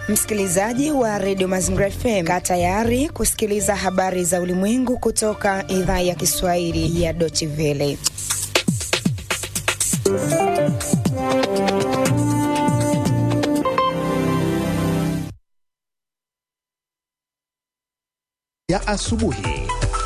Msikilizaji wa redio Mazingira FM, kaa tayari kusikiliza habari za ulimwengu kutoka idhaa ya Kiswahili ya Deutsche Welle. ya asubuhi.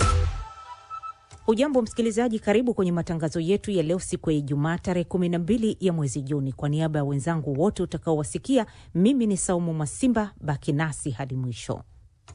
Ujambo msikilizaji, karibu kwenye matangazo yetu ya leo, siku ya Ijumaa tarehe 12 ya mwezi Juni. Kwa niaba ya wenzangu wote utakaowasikia, mimi ni Saumu Mwasimba. Baki nasi hadi mwisho.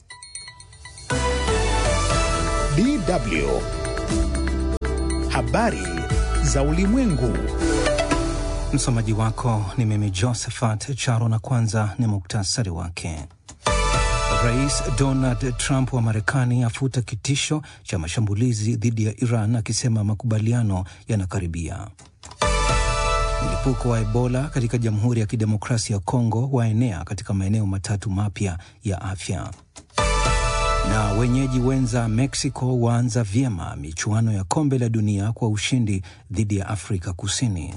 DW habari za ulimwengu. Msomaji wako ni mimi Josephat Charo, na kwanza ni muktasari wake. Rais Donald Trump wa Marekani afuta kitisho cha mashambulizi dhidi ya Iran akisema makubaliano yanakaribia. Mlipuko wa Ebola katika Jamhuri ya Kidemokrasia ya Kongo waenea katika maeneo matatu mapya ya afya. Na wenyeji wenza Mexico waanza vyema michuano ya kombe la dunia kwa ushindi dhidi ya Afrika Kusini.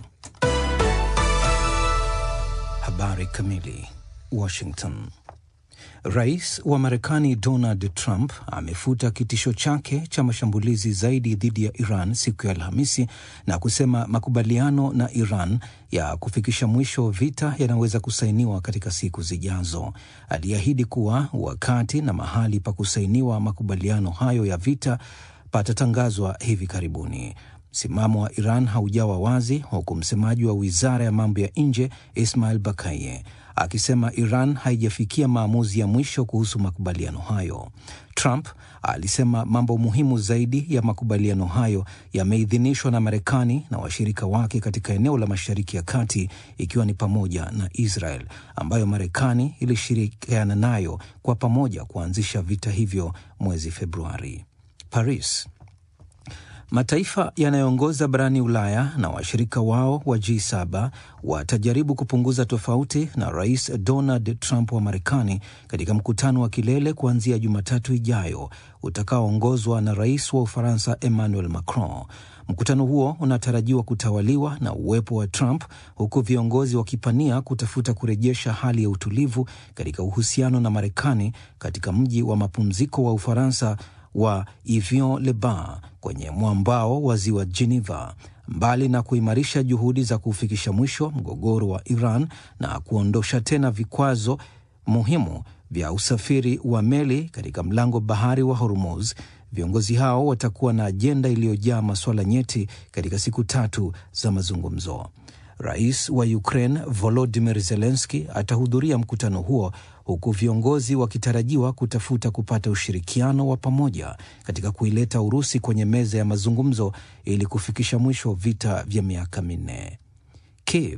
Habari kamili. Washington. Rais wa Marekani Donald Trump amefuta kitisho chake cha mashambulizi zaidi dhidi ya Iran siku ya Alhamisi na kusema makubaliano na Iran ya kufikisha mwisho vita yanaweza kusainiwa katika siku zijazo. Aliahidi kuwa wakati na mahali pa kusainiwa makubaliano hayo ya vita patatangazwa hivi karibuni. Msimamo wa Iran haujawa wazi, huku msemaji wa wizara ya mambo ya nje Ismail Bakaye akisema Iran haijafikia maamuzi ya mwisho kuhusu makubaliano hayo. Trump alisema mambo muhimu zaidi ya makubaliano hayo yameidhinishwa na Marekani na washirika wake katika eneo la Mashariki ya Kati, ikiwa ni pamoja na Israel ambayo Marekani ilishirikiana nayo kwa pamoja kuanzisha vita hivyo mwezi Februari. Paris. Mataifa yanayoongoza barani Ulaya na washirika wao wa G7 watajaribu kupunguza tofauti na Rais Donald Trump wa Marekani katika mkutano wa kilele kuanzia Jumatatu ijayo utakaoongozwa na Rais wa Ufaransa Emmanuel Macron. Mkutano huo unatarajiwa kutawaliwa na uwepo wa Trump huku viongozi wakipania kutafuta kurejesha hali ya utulivu katika uhusiano na Marekani katika mji wa mapumziko wa Ufaransa wa Evian-le-Bain kwenye mwambao wa ziwa Geneva. Mbali na kuimarisha juhudi za kufikisha mwisho mgogoro wa Iran na kuondosha tena vikwazo muhimu vya usafiri wa meli katika mlango bahari wa Hormuz, viongozi hao watakuwa na ajenda iliyojaa masuala nyeti katika siku tatu za mazungumzo. Rais wa Ukraine Volodymyr Zelensky atahudhuria mkutano huo huku viongozi wakitarajiwa kutafuta kupata ushirikiano wa pamoja katika kuileta Urusi kwenye meza ya mazungumzo ili kufikisha mwisho vita vya miaka minne. Kiev.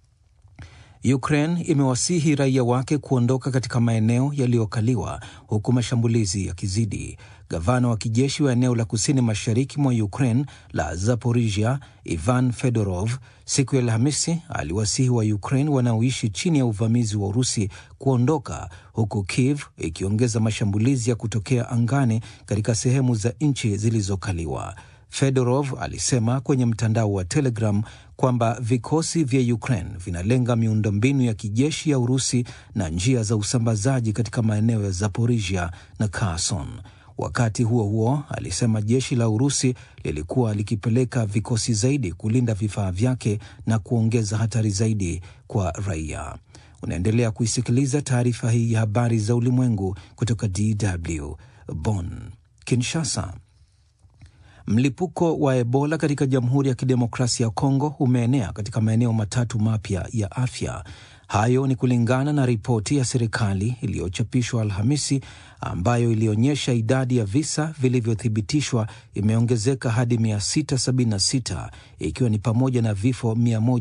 Ukraine imewasihi raia wake kuondoka katika maeneo yaliyokaliwa huku mashambulizi yakizidi. Gavana wa kijeshi wa eneo la kusini mashariki mwa Ukraine la Zaporizhia, Ivan Fedorov, siku ya Alhamisi aliwasihi wa Ukraine wanaoishi chini ya uvamizi wa Urusi kuondoka, huku Kiev ikiongeza mashambulizi ya kutokea angani katika sehemu za nchi zilizokaliwa. Fedorov alisema kwenye mtandao wa Telegram kwamba vikosi vya Ukraine vinalenga miundombinu ya kijeshi ya Urusi na njia za usambazaji katika maeneo ya Zaporizhia na Kherson. Wakati huo huo, alisema jeshi la Urusi lilikuwa likipeleka vikosi zaidi kulinda vifaa vyake na kuongeza hatari zaidi kwa raia. Unaendelea kuisikiliza taarifa hii ya habari za ulimwengu kutoka DW Bonn. Kinshasa. Mlipuko wa Ebola katika Jamhuri ya Kidemokrasia ya Kongo umeenea katika maeneo matatu mapya ya afya. Hayo ni kulingana na ripoti ya serikali iliyochapishwa Alhamisi, ambayo ilionyesha idadi ya visa vilivyothibitishwa imeongezeka hadi 676 ikiwa ni pamoja na vifo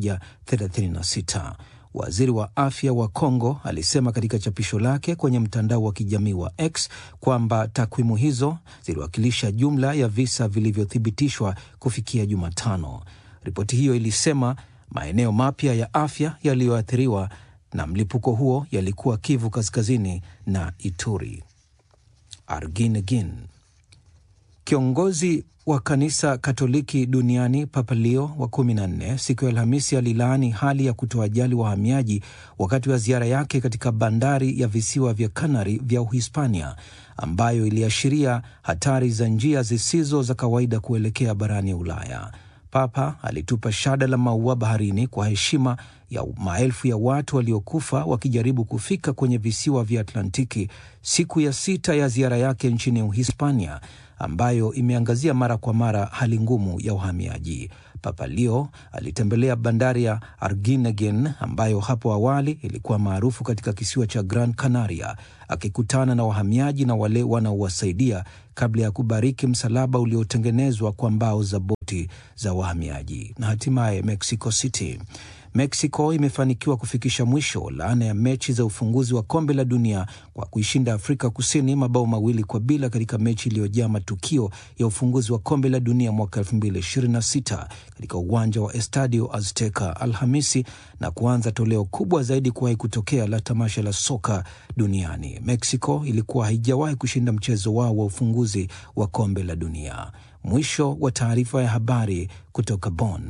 136. Waziri wa afya wa Kongo alisema katika chapisho lake kwenye mtandao wa kijamii wa X kwamba takwimu hizo ziliwakilisha jumla ya visa vilivyothibitishwa kufikia Jumatano. Ripoti hiyo ilisema maeneo mapya ya afya yaliyoathiriwa na mlipuko huo yalikuwa Kivu Kaskazini na Ituri. Arginegin. Kiongozi wa kanisa Katoliki duniani Papa Leo wa kumi na nne siku ya Alhamisi alilaani hali ya kutowajali wahamiaji wakati wa ziara yake katika bandari ya visiwa vya Kanari vya Uhispania, ambayo iliashiria hatari za njia zisizo za kawaida kuelekea barani Ulaya. Papa alitupa shada la maua baharini kwa heshima ya maelfu ya watu waliokufa wakijaribu kufika kwenye visiwa vya Atlantiki, siku ya sita ya ziara yake nchini Uhispania ambayo imeangazia mara kwa mara hali ngumu ya uhamiaji. Papa Leo alitembelea bandari ya Argenteuil ambayo hapo awali ilikuwa maarufu katika kisiwa cha Gran Canaria, akikutana na wahamiaji na wale wanaowasaidia kabla ya kubariki msalaba uliotengenezwa kwa mbao za boti za wahamiaji. Na hatimaye Mexico City Mexico imefanikiwa kufikisha mwisho laana ya mechi za ufunguzi wa kombe la dunia kwa kuishinda Afrika Kusini mabao mawili kwa bila katika mechi iliyojaa matukio ya ufunguzi wa kombe la dunia mwaka 2026 katika uwanja wa Estadio Azteca Alhamisi na kuanza toleo kubwa zaidi kuwahi kutokea la tamasha la soka duniani. Mexico ilikuwa haijawahi kushinda mchezo wao wa ufunguzi wa kombe la dunia. Mwisho wa taarifa ya habari kutoka Bonn.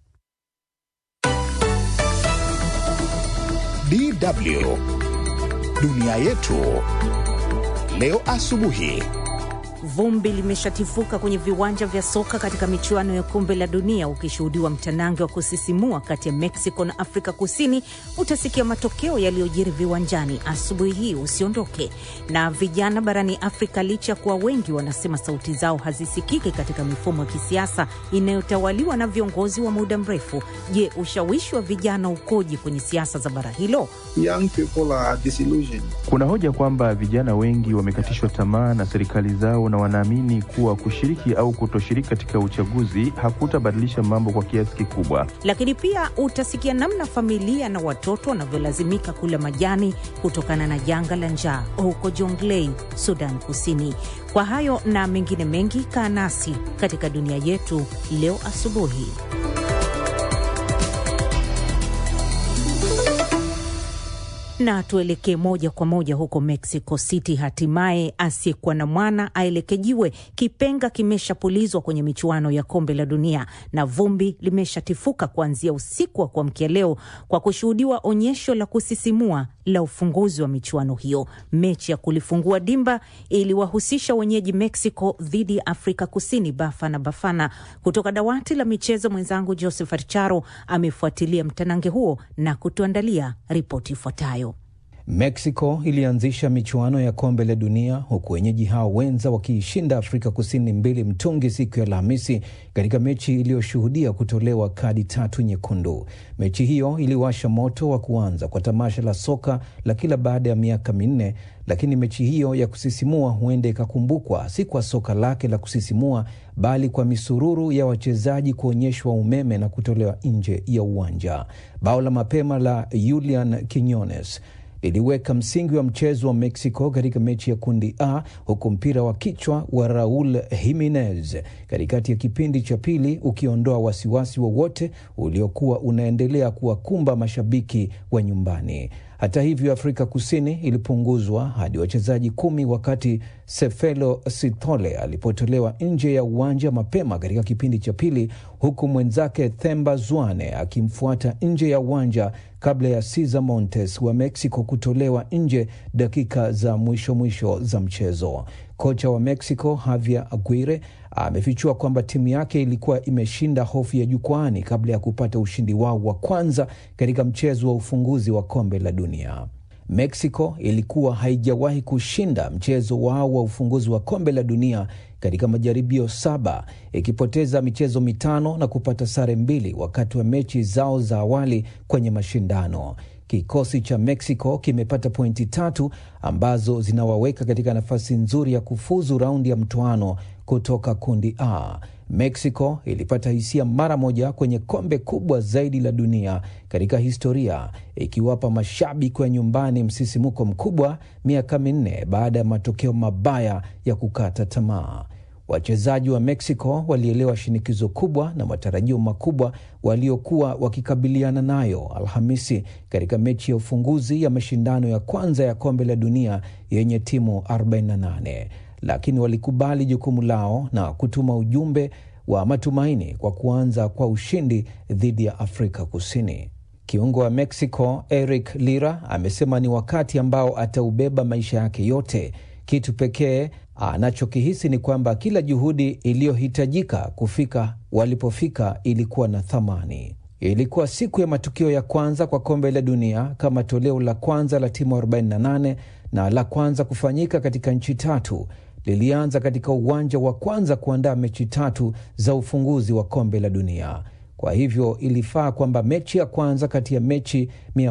DW dunia yetu leo asubuhi. Vumbi limeshatifuka kwenye viwanja vya soka katika michuano ya kombe la dunia, ukishuhudiwa mtanange wa kusisimua kati ya Mexico na Afrika Kusini. Utasikia matokeo yaliyojiri viwanjani asubuhi hii, usiondoke. Na vijana barani Afrika, licha ya kuwa wengi wanasema sauti zao hazisikiki katika mifumo ya kisiasa inayotawaliwa na viongozi wa muda mrefu, je, ushawishi wa vijana ukoje kwenye siasa za bara hilo? Young people are disillusioned. Kuna hoja kwamba vijana wengi wamekatishwa tamaa na serikali zao na wanaamini kuwa kushiriki au kutoshiriki katika uchaguzi hakutabadilisha mambo kwa kiasi kikubwa. Lakini pia utasikia namna familia na watoto wanavyolazimika kula majani kutokana na janga la njaa huko Jonglei, Sudan Kusini. Kwa hayo na mengine mengi, kaa nasi katika dunia yetu leo asubuhi. na tuelekee moja kwa moja huko Mexico City. Hatimaye asiyekuwa na mwana aelekejiwe. Kipenga kimeshapulizwa kwenye michuano ya kombe la dunia na vumbi limeshatifuka kuanzia usiku wa kuamkia leo kwa kushuhudiwa onyesho la kusisimua la ufunguzi wa michuano hiyo. Mechi ya kulifungua dimba iliwahusisha wenyeji Mexico dhidi ya Afrika Kusini, Bafana Bafana. Kutoka dawati la michezo, mwenzangu Josephat Charo amefuatilia mtanange huo na kutuandalia ripoti ifuatayo. Mexico ilianzisha michuano ya kombe la dunia huku wenyeji hao wenza wakiishinda Afrika Kusini mbili mtungi siku ya Alhamisi katika mechi iliyoshuhudia kutolewa kadi tatu nyekundu. Mechi hiyo iliwasha moto wa kuanza kwa tamasha la soka la kila baada ya miaka minne, lakini mechi hiyo ya kusisimua huenda ikakumbukwa si kwa soka lake la kusisimua, bali kwa misururu ya wachezaji kuonyeshwa umeme na kutolewa nje ya uwanja. Bao la mapema la Julian Quinones liliweka msingi wa mchezo wa Mexico katika mechi ya kundi A, huku mpira wa kichwa wa Raul Jimenez katikati ya kipindi cha pili ukiondoa wasiwasi wowote uliokuwa unaendelea kuwakumba mashabiki wa nyumbani. Hata hivyo, Afrika Kusini ilipunguzwa hadi wachezaji kumi wakati Sefelo Sithole alipotolewa nje ya uwanja mapema katika kipindi cha pili, huku mwenzake Themba Zwane akimfuata nje ya uwanja kabla ya Cesar Montes wa Mexico kutolewa nje dakika za mwisho mwisho za mchezo. Kocha wa Mexico Javier Aguirre amefichua kwamba timu yake ilikuwa imeshinda hofu ya jukwani kabla ya kupata ushindi wao wa kwanza katika mchezo wa ufunguzi wa kombe la dunia. Mexico ilikuwa haijawahi kushinda mchezo wao wa ufunguzi wa kombe la dunia katika majaribio saba, ikipoteza michezo mitano na kupata sare mbili wakati wa mechi zao za awali kwenye mashindano. Kikosi cha Mexico kimepata pointi tatu ambazo zinawaweka katika nafasi nzuri ya kufuzu raundi ya mtoano kutoka kundi A. Mexico ilipata hisia mara moja kwenye kombe kubwa zaidi la dunia katika historia, ikiwapa mashabiki wa nyumbani msisimuko mkubwa miaka minne baada ya matokeo mabaya ya kukata tamaa. Wachezaji wa Mexico walielewa shinikizo kubwa na matarajio makubwa waliokuwa wakikabiliana nayo Alhamisi katika mechi ya ufunguzi ya mashindano ya kwanza ya kombe la dunia yenye timu 48. lakini walikubali jukumu lao na kutuma ujumbe wa matumaini kwa kuanza kwa ushindi dhidi ya Afrika Kusini. Kiungo wa Mexico Eric Lira amesema ni wakati ambao ataubeba maisha yake yote. Kitu pekee anachokihisi ni kwamba kila juhudi iliyohitajika kufika walipofika ilikuwa na thamani. Ilikuwa siku ya matukio ya kwanza kwa kombe la dunia kama toleo la kwanza la timu 48 na la kwanza kufanyika katika nchi tatu. Lilianza katika uwanja wa kwanza kuandaa mechi tatu za ufunguzi wa kombe la dunia. Kwa hivyo ilifaa kwamba mechi ya kwanza kati ya mechi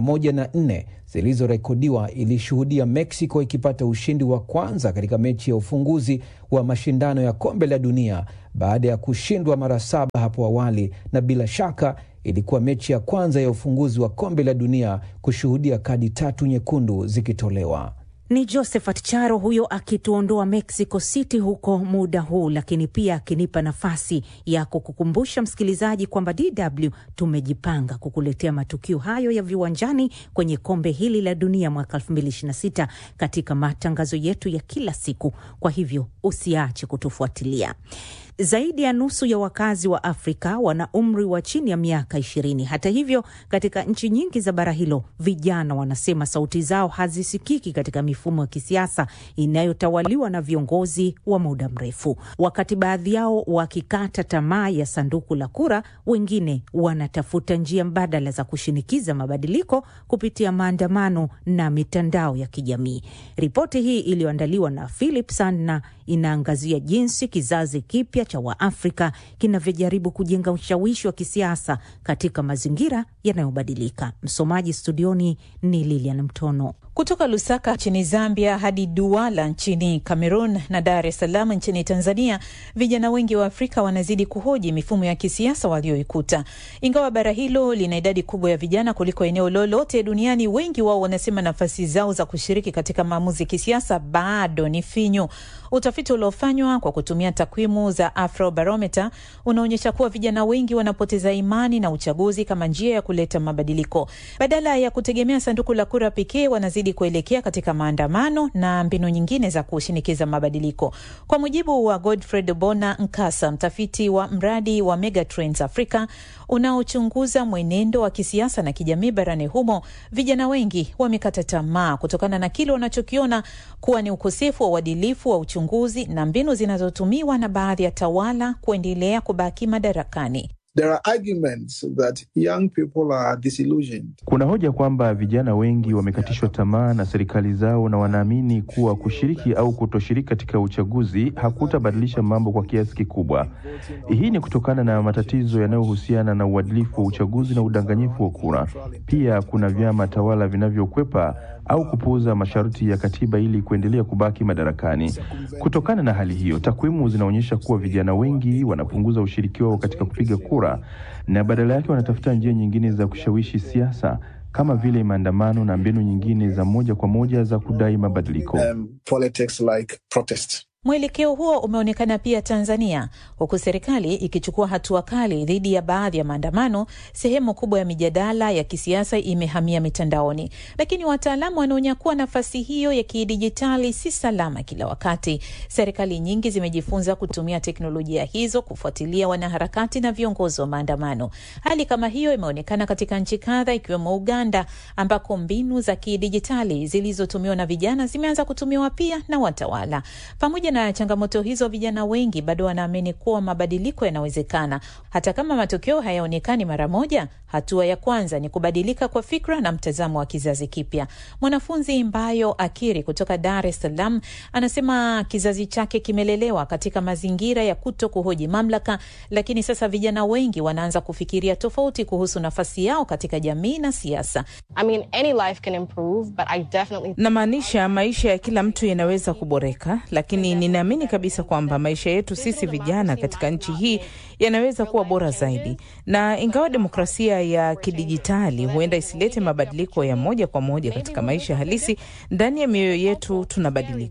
104 zilizorekodiwa ilishuhudia Mexico ikipata ushindi wa kwanza katika mechi ya ufunguzi wa mashindano ya kombe la dunia baada ya kushindwa mara saba hapo awali, na bila shaka ilikuwa mechi ya kwanza ya ufunguzi wa kombe la dunia kushuhudia kadi tatu nyekundu zikitolewa. Ni Josephat Charo huyo akituondoa Mexico City huko muda huu, lakini pia akinipa nafasi ya kukukumbusha msikilizaji kwamba DW tumejipanga kukuletea matukio hayo ya viwanjani kwenye kombe hili la dunia mwaka 2026 katika matangazo yetu ya kila siku. Kwa hivyo usiache kutufuatilia. Zaidi ya nusu ya wakazi wa Afrika wana umri wa chini ya miaka ishirini. Hata hivyo, katika nchi nyingi za bara hilo, vijana wanasema sauti zao hazisikiki katika mifumo ya kisiasa inayotawaliwa na viongozi wa muda mrefu. Wakati baadhi yao wakikata tamaa ya sanduku la kura, wengine wanatafuta njia mbadala za kushinikiza mabadiliko kupitia maandamano na mitandao ya kijamii. Ripoti hii iliyoandaliwa na Philip Sandna inaangazia jinsi kizazi kipya cha Waafrika kinavyojaribu kujenga ushawishi wa kisiasa katika mazingira yanayobadilika. Msomaji studioni ni Lilian Mtono. Kutoka Lusaka nchini Zambia hadi Duala nchini Cameroon na Dar es Salaam nchini Tanzania, vijana wengi wa Afrika wanazidi kuhoji mifumo ya kisiasa walioikuta. Ingawa bara hilo lina idadi kubwa ya vijana kuliko eneo lolote duniani, wengi wao wanasema nafasi zao za kushiriki katika maamuzi ya kisiasa bado ni finyu. Utafiti uliofanywa kwa kutumia takwimu za Afrobarometer unaonyesha kuwa vijana wengi wanapoteza imani na uchaguzi kama njia ya kuleta mabadiliko. Badala ya kutegemea sanduku la kura pekee, wanazidi kuelekea katika maandamano na mbinu nyingine za kushinikiza mabadiliko. Kwa mujibu wa Godfred Bona Nkasa, mtafiti wa mradi wa Megatrends Africa unaochunguza mwenendo wa kisiasa na kijamii barani humo, vijana wengi wamekata tamaa kutokana na kile wanachokiona kuwa ni ukosefu wa uadilifu wa uchunguzi na mbinu zinazotumiwa na baadhi ya tawala kuendelea kubaki madarakani. There are arguments that young people are disillusioned. Kuna hoja kwamba vijana wengi wamekatishwa tamaa na serikali zao na wanaamini kuwa kushiriki au kutoshiriki katika uchaguzi hakutabadilisha mambo kwa kiasi kikubwa. Hii ni kutokana na matatizo yanayohusiana na uadilifu wa uchaguzi na udanganyifu wa kura. Pia kuna vyama tawala vinavyokwepa au kupuuza masharti ya katiba ili kuendelea kubaki madarakani. Kutokana na hali hiyo, takwimu zinaonyesha kuwa vijana wengi wanapunguza ushiriki wao katika kupiga kura na badala yake wanatafuta njia nyingine za kushawishi siasa kama vile maandamano na mbinu nyingine za moja kwa moja za kudai mabadiliko. Um, politics like protest. Mwelekeo huo umeonekana pia Tanzania, huku serikali ikichukua hatua kali dhidi ya baadhi ya maandamano. Sehemu kubwa ya mijadala ya kisiasa imehamia mitandaoni, lakini wataalamu wanaonya kuwa nafasi hiyo ya kidijitali si salama kila wakati. Serikali nyingi zimejifunza kutumia teknolojia hizo kufuatilia wanaharakati na viongozi wa maandamano. Hali kama hiyo imeonekana katika nchi kadha, ikiwemo Uganda, ambako mbinu za kidijitali zilizotumiwa na vijana zimeanza kutumiwa pia na watawala. Pamoja na changamoto hizo, vijana wengi bado wanaamini kuwa mabadiliko yanawezekana, hata kama matokeo hayaonekani mara moja. Hatua ya kwanza ni kubadilika kwa fikra na mtazamo wa kizazi kipya. Mwanafunzi Mbayo Akiri kutoka Dar es Salaam anasema kizazi chake kimelelewa katika mazingira ya kuto kuhoji mamlaka, lakini sasa vijana wengi wanaanza kufikiria tofauti kuhusu nafasi yao katika jamii na siasa. I mean, any life can improve, but I definitely... Namaanisha maisha ya kila mtu yanaweza kuboreka, lakini ninaamini kabisa kwamba maisha yetu sisi vijana katika nchi hii yanaweza kuwa bora zaidi, na ingawa demokrasia ya kidijitali huenda isilete mabadiliko ya moja kwa moja katika maisha halisi, ndani ya mioyo yetu tunabadilika.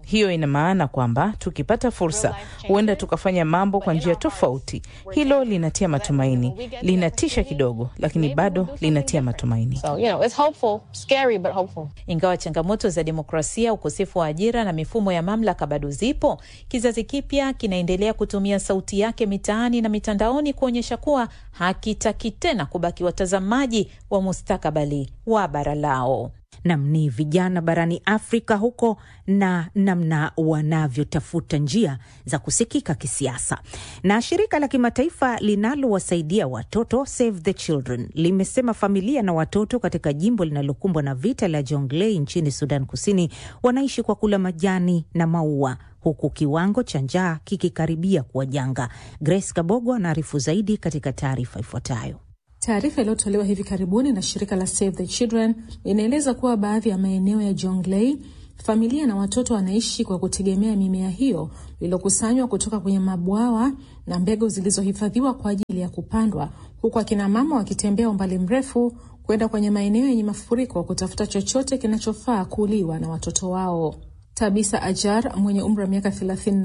Hiyo ina maana kwamba tukipata fursa, huenda tukafanya mambo kwa njia tofauti. Hilo linatia matumaini, linatisha kidogo, lakini bado linatia matumaini. So, you know, it's hopeful, scary, but hopeful. Ingawa changamoto za demokrasia, ukosefu wa ajira na mifumo ya mamlaka bado zipo, kizazi kipya kinaendelea kutumia sauti yake mitaani na mitandaoni kuonyesha kuwa hakitaki tena kubaki watazamaji wa mustakabali wa bara lao. Nam ni vijana barani Afrika huko na namna wanavyotafuta njia za kusikika kisiasa. Na shirika la kimataifa linalowasaidia watoto Save the Children limesema familia na watoto katika jimbo linalokumbwa na vita la Jonglei nchini Sudan Kusini wanaishi kwa kula majani na maua huku kiwango cha njaa kikikaribia kuwa janga. Grace Kabogo anaarifu zaidi katika taarifa ifuatayo. Taarifa iliyotolewa hivi karibuni na shirika la Save the Children inaeleza kuwa baadhi ya maeneo ya Jonglei familia na watoto wanaishi kwa kutegemea mimea hiyo iliyokusanywa kutoka kwenye mabwawa na mbegu zilizohifadhiwa kwa ajili ya kupandwa, huku akina mama wakitembea umbali mrefu kwenda kwenye maeneo yenye mafuriko kutafuta chochote kinachofaa kuliwa na watoto wao. Tabisa Ajar mwenye umri wa miaka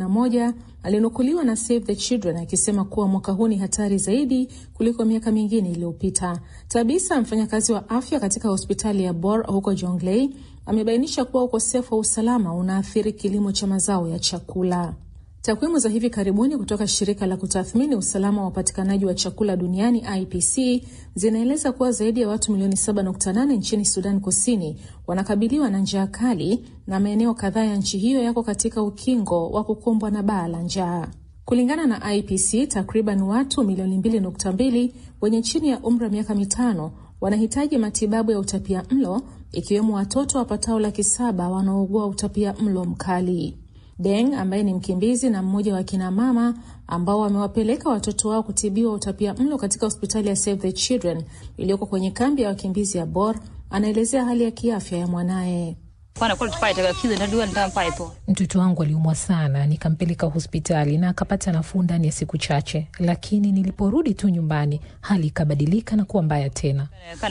31 alinukuliwa na Save the Children akisema kuwa mwaka huu ni hatari zaidi kuliko miaka mingine iliyopita. Tabisa, mfanyakazi wa afya katika hospitali ya Bor huko Jonglei, amebainisha kuwa ukosefu wa usalama unaathiri kilimo cha mazao ya chakula. Takwimu za hivi karibuni kutoka shirika la kutathmini usalama wa upatikanaji wa chakula duniani IPC zinaeleza kuwa zaidi ya watu milioni 7.8 nchini Sudan Kusini wanakabiliwa na njaa kali na maeneo kadhaa ya nchi hiyo yako katika ukingo wa kukumbwa na baa la njaa. Kulingana na IPC, takriban watu milioni 2.2 wenye chini ya umri wa miaka mitano wanahitaji matibabu ya utapia mlo, ikiwemo watoto wapatao laki saba wanaougua utapia mlo mkali. Deng ambaye ni mkimbizi na mmoja wa kina mama ambao wamewapeleka watoto wao kutibiwa utapia mlo katika hospitali ya Save the Children iliyoko kwenye kambi ya wakimbizi ya Bor, anaelezea hali ya kiafya ya mwanaye. Mtoto wangu aliumwa sana, nikampeleka hospitali na akapata nafuu ndani ya siku chache, lakini niliporudi tu nyumbani hali ikabadilika na kuwa mbaya tena.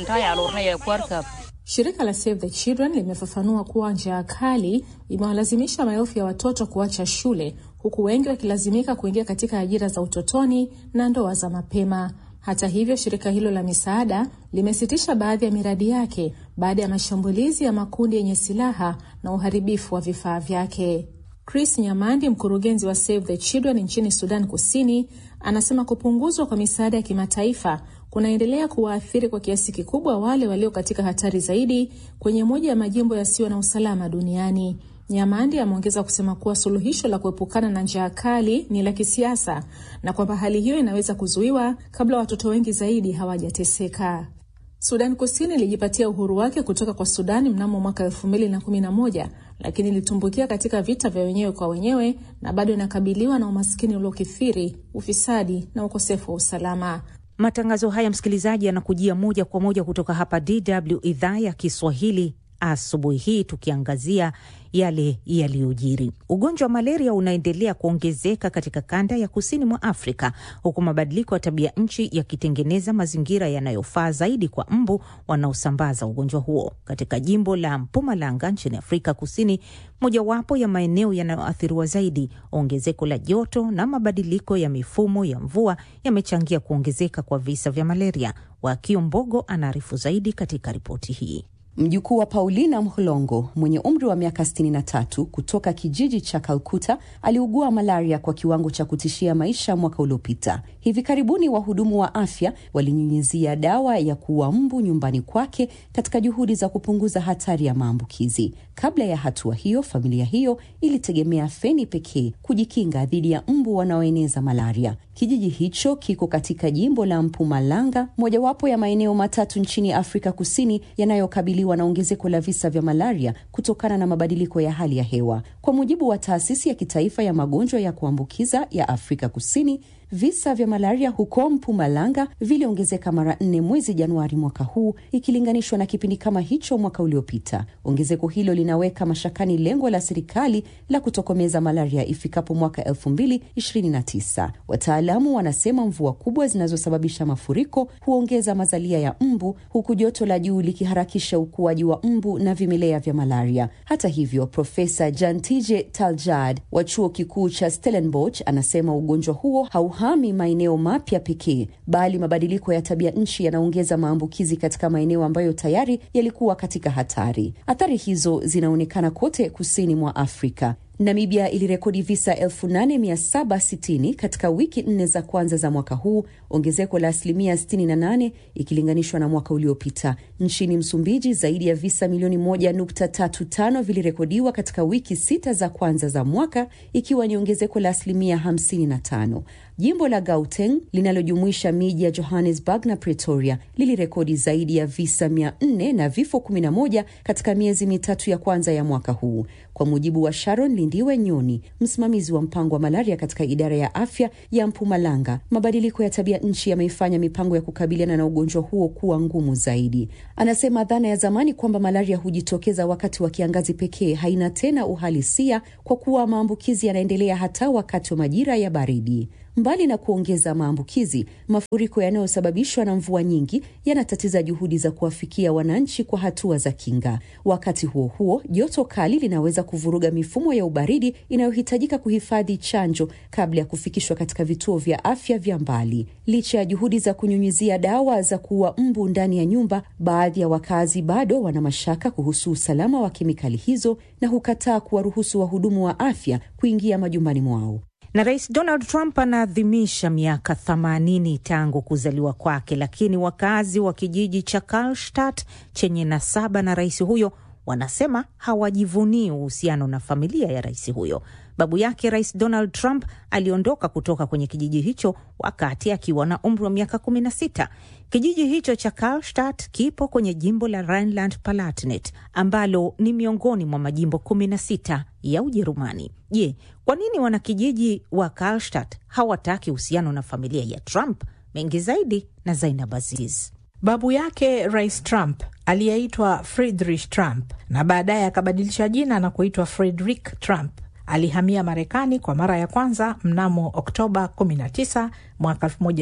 Shirika la Save the Children limefafanua kuwa njaa kali imewalazimisha maelfu ya watoto kuacha shule huku wengi wakilazimika kuingia katika ajira za utotoni na ndoa za mapema. Hata hivyo, shirika hilo la misaada limesitisha baadhi ya miradi yake baada ya mashambulizi ya makundi yenye silaha na uharibifu wa vifaa vyake. Chris Nyamandi, mkurugenzi wa Save the Children nchini Sudan Kusini, anasema kupunguzwa kwa misaada ya kimataifa kunaendelea kuwaathiri kwa kiasi kikubwa wale walio katika hatari zaidi kwenye moja ya majimbo yasiyo na usalama duniani. Nyamandi ameongeza kusema kuwa suluhisho la kuepukana na njaa kali ni la kisiasa na kwamba hali hiyo inaweza kuzuiwa kabla watoto wengi zaidi hawajateseka. Sudan Kusini ilijipatia uhuru wake kutoka kwa Sudani mnamo mwaka elfu mbili na kumi na moja lakini ilitumbukia katika vita vya wenyewe kwa wenyewe na bado inakabiliwa na umaskini uliokithiri, ufisadi na ukosefu wa usalama. Matangazo haya msikilizaji, yanakujia moja kwa moja kutoka hapa DW idhaa ya Kiswahili asubuhi hii tukiangazia yale yaliyojiri. Ugonjwa wa malaria unaendelea kuongezeka katika kanda ya kusini mwa Afrika, huku mabadiliko ya tabia nchi yakitengeneza mazingira yanayofaa zaidi kwa mbu wanaosambaza ugonjwa huo. Katika jimbo la Mpumalanga nchini Afrika Kusini, mojawapo ya maeneo yanayoathiriwa zaidi, ongezeko la joto na mabadiliko ya mifumo ya mvua yamechangia kuongezeka kwa visa vya malaria. Wakio Mbogo anaarifu zaidi katika ripoti hii. Mjukuu wa Paulina Mhlongo mwenye umri wa miaka 63 kutoka kijiji cha Kalkuta aliugua malaria kwa kiwango cha kutishia maisha mwaka uliopita. Hivi karibuni wahudumu wa afya walinyunyizia dawa ya kuua mbu nyumbani kwake katika juhudi za kupunguza hatari ya maambukizi. Kabla ya hatua hiyo, familia hiyo ilitegemea feni pekee kujikinga dhidi ya mbu wanaoeneza malaria. Kijiji hicho kiko katika jimbo la Mpumalanga, mojawapo ya maeneo matatu nchini Afrika Kusini yanayokabiliwa na ongezeko la visa vya malaria kutokana na mabadiliko ya hali ya hewa. Kwa mujibu wa taasisi ya kitaifa ya magonjwa ya kuambukiza ya Afrika Kusini, visa vya malaria huko Mpumalanga viliongezeka mara nne mwezi Januari mwaka huu ikilinganishwa na kipindi kama hicho mwaka uliopita. Ongezeko hilo linaweka mashakani lengo la serikali la kutokomeza malaria ifikapo mwaka 2029. Wataalamu wanasema mvua kubwa zinazosababisha mafuriko huongeza mazalia ya mbu, huku joto la juu likiharakisha ukuaji wa mbu na vimelea vya malaria. Hata hivyo, Profesa Jantije Taljad wa chuo kikuu cha Stellenbosch anasema ugonjwa huo hauhami maeneo mapya pekee, bali mabadiliko ya tabia nchi yanaongeza maambukizi katika maeneo ambayo tayari yalikuwa katika hatari. Athari hizo zinaonekana kote kusini mwa Afrika. Namibia ilirekodi visa 8760 katika wiki nne za kwanza za mwaka huu, ongezeko la asilimia 68 ikilinganishwa na mwaka uliopita. Nchini Msumbiji, zaidi ya visa milioni 1.35 vilirekodiwa katika wiki sita za kwanza za mwaka, ikiwa ni ongezeko la asilimia 55. Jimbo la Gauteng linalojumuisha miji ya Johannesburg na Pretoria lilirekodi zaidi ya visa 400 na vifo 11 katika miezi mitatu ya kwanza ya mwaka huu, kwa mujibu wa Sharon Lindiwe Nyoni, msimamizi wa mpango wa malaria katika idara ya afya ya Mpumalanga. Mabadiliko ya tabia nchi yameifanya mipango ya kukabiliana na ugonjwa huo kuwa ngumu zaidi. Anasema dhana ya zamani kwamba malaria hujitokeza wakati wa kiangazi pekee haina tena uhalisia, kwa kuwa maambukizi yanaendelea hata wakati wa majira ya baridi. Mbali na kuongeza maambukizi, mafuriko yanayosababishwa na mvua nyingi yanatatiza juhudi za kuwafikia wananchi kwa hatua za kinga. Wakati huo huo, joto kali linaweza kuvuruga mifumo ya ubaridi inayohitajika kuhifadhi chanjo kabla ya kufikishwa katika vituo vya afya vya mbali. Licha ya juhudi za kunyunyizia dawa za kuua mbu ndani ya nyumba, baadhi ya wakazi bado wana mashaka kuhusu usalama wa kemikali hizo na hukataa kuwaruhusu wahudumu wa afya kuingia majumbani mwao na Rais Donald Trump anaadhimisha miaka 80 tangu kuzaliwa kwake, lakini wakazi wa kijiji cha Karlstadt chenye nasaba na rais huyo wanasema hawajivunii uhusiano na familia ya rais huyo. Babu yake Rais Donald Trump aliondoka kutoka kwenye kijiji hicho wakati akiwa na umri wa miaka 16. Kijiji hicho cha Karlstadt kipo kwenye jimbo la Rhineland-Palatinate ambalo ni miongoni mwa majimbo 16 ya Ujerumani. Je, kwa nini wanakijiji wa Karlstadt hawataki uhusiano na familia ya Trump? Mengi zaidi na Zainab Aziz. Babu yake Rais Trump aliyeitwa Friedrich Trump na baadaye akabadilisha jina na kuitwa Frederick Trump alihamia Marekani kwa mara ya kwanza mnamo Oktoba 19 mwaka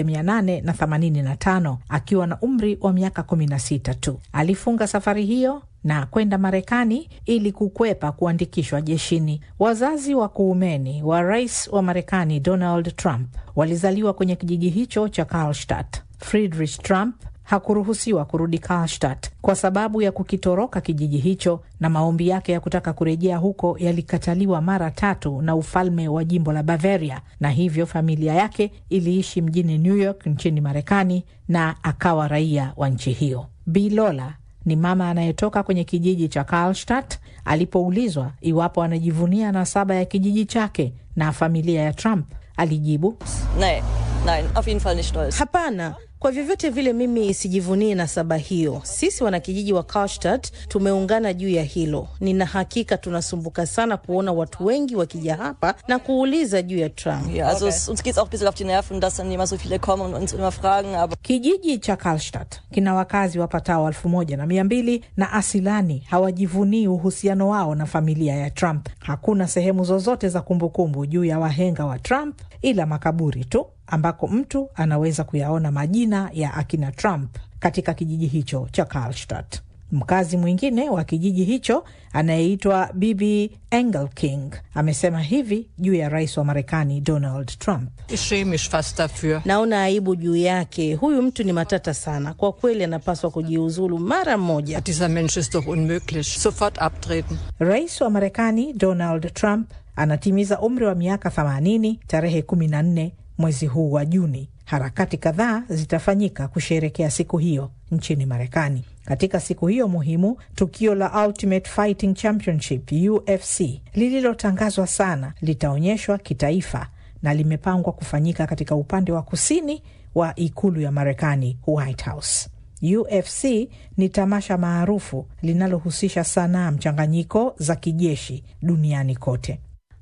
1885 akiwa na umri wa miaka 16 tu. Alifunga safari hiyo na kwenda Marekani ili kukwepa kuandikishwa jeshini. Wazazi wa kuumeni wa rais wa Marekani Donald Trump walizaliwa kwenye kijiji hicho cha Karlstadt. Friedrich Trump hakuruhusiwa kurudi Karlstadt kwa sababu ya kukitoroka kijiji hicho, na maombi yake ya kutaka kurejea huko yalikataliwa mara tatu na ufalme wa jimbo la Bavaria, na hivyo familia yake iliishi mjini New York nchini Marekani na akawa raia wa nchi hiyo. Bi Lola ni mama anayetoka kwenye kijiji cha Karlstadt. Alipoulizwa iwapo anajivunia nasaba ya kijiji chake na familia ya Trump, alijibu Nein, nein, auf jeden Fall nicht stolz. Hapana, kwa vyovyote vile mimi sijivunii nasaba hiyo. Sisi wanakijiji wa Karlstadt tumeungana juu ya hilo. Nina hakika tunasumbuka sana kuona watu wengi wakija hapa na kuuliza juu ya Trump. Ja, also es, uns geht's auch ein bisschen auf die Nerven, dass dann immer so viele kommen und uns immer fragen, aber Kijiji cha Karlstadt kina wakazi wapatao elfu moja na mia mbili na asilani hawajivunii uhusiano wao na familia ya Trump. Hakuna sehemu zozote za kumbukumbu juu ya wahenga wa Trump ila makaburi tu ambako mtu anaweza kuyaona majina ya akina Trump katika kijiji hicho cha Karlstadt. Mkazi mwingine wa kijiji hicho anayeitwa Bibi Engelking amesema hivi juu ya rais wa Marekani Donald Trump. Ich schäme mich fast dafür. Naona aibu juu yake. Huyu mtu ni matata sana kwa kweli, anapaswa kujiuzulu mara moja. Dieser Mensch ist doch unmöglich. Sofort abtreten. Rais wa Marekani Donald Trump anatimiza umri wa miaka 80 tarehe 14 mwezi huu wa Juni. Harakati kadhaa zitafanyika kusherekea siku hiyo nchini Marekani. Katika siku hiyo muhimu, tukio la Ultimate Fighting Championship UFC lililotangazwa sana litaonyeshwa kitaifa na limepangwa kufanyika katika upande wa kusini wa ikulu ya Marekani, White House. UFC ni tamasha maarufu linalohusisha sanaa mchanganyiko za kijeshi duniani kote.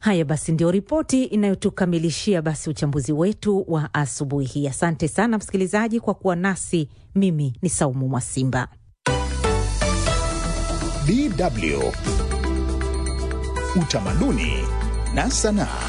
Haya basi, ndio ripoti inayotukamilishia basi uchambuzi wetu wa asubuhi hii. Asante sana msikilizaji kwa kuwa nasi. Mimi ni Saumu Mwasimba. DW Utamaduni na Sanaa.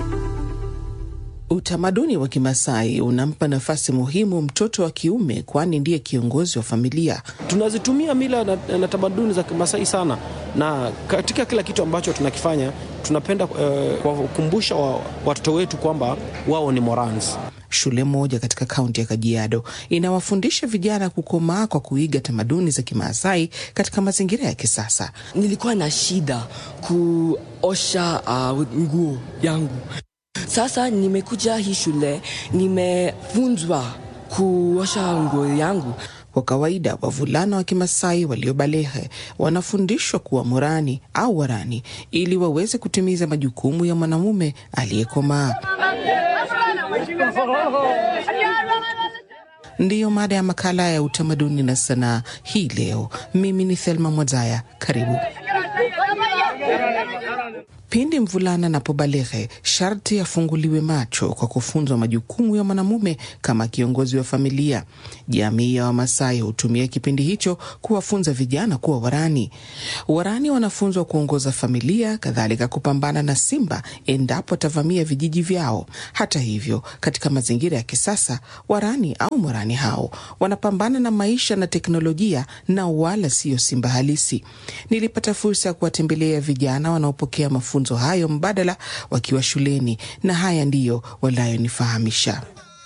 Utamaduni wa Kimasai unampa nafasi muhimu mtoto wa kiume, kwani ndiye kiongozi wa familia. Tunazitumia mila na, na tamaduni za Kimasai sana, na katika kila kitu ambacho tunakifanya tunapenda uh, kuwakumbusha wa, watoto wetu kwamba wao ni Morans. Shule moja katika kaunti ya Kajiado inawafundisha vijana kukomaa kwa kuiga tamaduni za Kimaasai katika mazingira ya kisasa. Nilikuwa na shida kuosha uh, nguo yangu. Sasa nimekuja hii shule, nimefunzwa kuosha nguo yangu. Kwa kawaida wavulana wa Kimasai waliobalehe wanafundishwa kuwa morani au warani ili waweze kutimiza majukumu ya mwanamume aliyekomaa. Ndiyo mada ya makala ya utamaduni na sanaa hii leo. Mimi ni Thelma Mwazaya, karibu. Pindi mvulana anapobaleghe, sharti afunguliwe macho kwa kufunzwa majukumu ya mwanamume kama kiongozi wa familia. Jamii ya Wamasai hutumia kipindi hicho kuwafunza vijana kuwa warani. Warani wanafunzwa kuongoza familia, kadhalika kupambana na simba endapo atavamia vijiji vyao. Hata hivyo, katika mazingira ya kisasa, warani au morani hao wanapambana na maisha na teknolojia, na wala siyo simba halisi. Nilipata fursa ya kuwatembelea vijana wanaopokea mafunzo hayo mbadala wakiwa shuleni, na haya ndiyo wanayonifahamisha.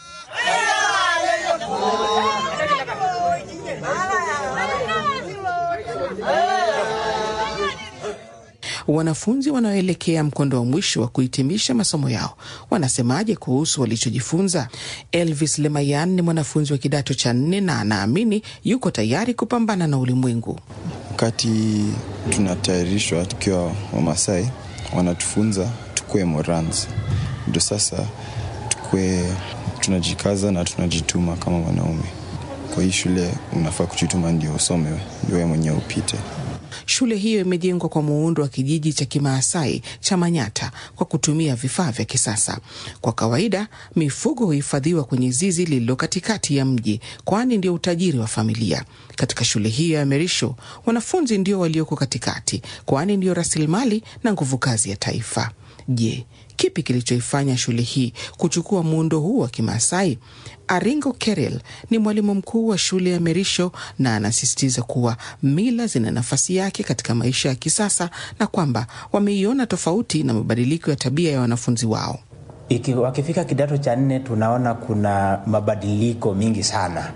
Wanafunzi wanaoelekea mkondo wa mwisho wa kuhitimisha masomo yao wanasemaje kuhusu walichojifunza? Elvis Lemayan ni mwanafunzi wa kidato cha nne na anaamini yuko tayari kupambana na ulimwengu. Wakati tunatayarishwa tukiwa Wamasai, wanatufunza tukuwe morans, ndo sasa tukuwe tunajikaza na tunajituma kama wanaume. Kwa hii shule unafaa kujituma ndio usome, ndio wewe mwenyewe upite. Shule hiyo imejengwa kwa muundo wa kijiji cha Kimaasai cha Manyata kwa kutumia vifaa vya kisasa. Kwa kawaida, mifugo huhifadhiwa kwenye zizi lililo katikati ya mji, kwani ndio utajiri wa familia. Katika shule hiyo ya Merisho, wanafunzi ndio walioko katikati, kwani ndio rasilimali na nguvu kazi ya taifa. Je, kipi kilichoifanya shule hii kuchukua muundo huu wa Kimaasai? Aringo Kerel ni mwalimu mkuu wa shule ya Merisho na anasisitiza kuwa mila zina nafasi yake katika maisha ya kisasa na kwamba wameiona tofauti na mabadiliko ya tabia ya wanafunzi wao. Iki, wakifika kidato cha nne tunaona kuna mabadiliko mingi sana.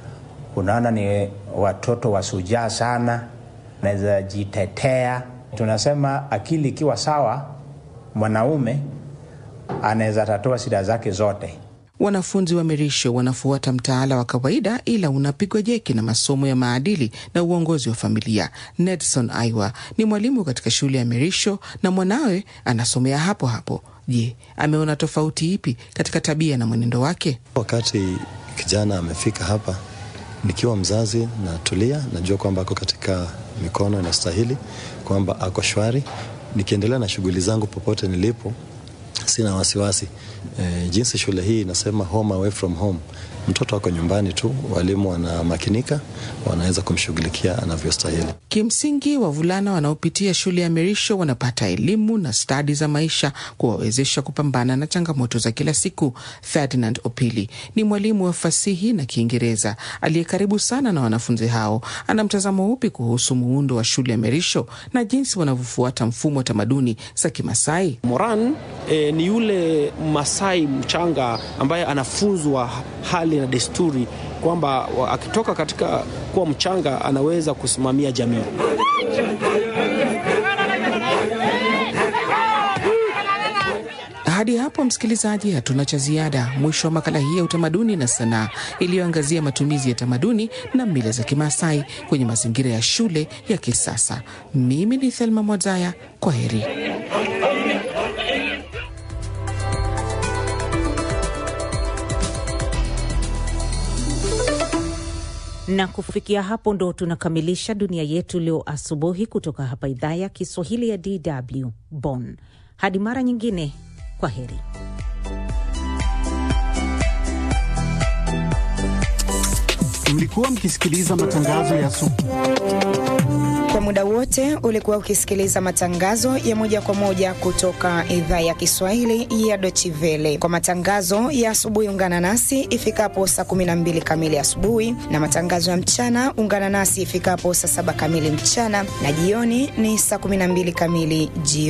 Unaona ni watoto wasujaa sana, naweza jitetea. Tunasema akili ikiwa sawa, mwanaume anaweza tatua shida zake zote. Wanafunzi wa Merisho wanafuata mtaala wa kawaida ila unapigwa jeki na masomo ya maadili na uongozi wa familia. Nedson Aiwa ni mwalimu katika shule ya Merisho na mwanawe anasomea hapo hapo. Je, ameona tofauti ipi katika tabia na mwenendo wake? Wakati kijana amefika hapa, nikiwa mzazi natulia, najua kwamba ako katika mikono inastahili, kwamba ako shwari. Nikiendelea na shughuli zangu popote nilipo, sina wasiwasi e, jinsi shule hii inasema home away from home. Mtoto ako nyumbani tu, walimu wanamakinika, wanaweza kumshughulikia anavyostahili. Kimsingi, wavulana wanaopitia shule ya Merisho wanapata elimu na stadi za maisha kuwawezesha kupambana na changamoto za kila siku. Ferdinand Opili ni mwalimu wa fasihi na Kiingereza aliye karibu sana na wanafunzi hao. Ana mtazamo upi kuhusu muundo wa shule ya Merisho na jinsi wanavyofuata mfumo wa tamaduni za Kimasai? Moran eh, ni yule Masai mchanga ambaye anafunzwa hali na desturi kwamba akitoka katika kuwa mchanga anaweza kusimamia jamii. Hadi hapo msikilizaji, hatuna cha ziada. Mwisho wa makala hii ya utamaduni na sanaa iliyoangazia matumizi ya tamaduni na mila za Kimaasai kwenye mazingira ya shule ya kisasa. Mimi ni Thelma Mwazaya, kwa heri. na kufikia hapo ndo tunakamilisha dunia yetu leo asubuhi kutoka hapa idhaa ya Kiswahili ya DW Bonn. Hadi mara nyingine, kwa heri. Mlikuwa mkisikiliza matangazo ya asubuhi. Kwa muda wote ulikuwa ukisikiliza matangazo ya moja kwa moja kutoka idhaa ya Kiswahili ya Deutsche Welle. Kwa matangazo ya asubuhi, ungana nasi ifikapo saa 12 kamili asubuhi, na matangazo ya mchana ungana nasi ifikapo saa saba kamili mchana, na jioni ni saa 12 kamili jioni.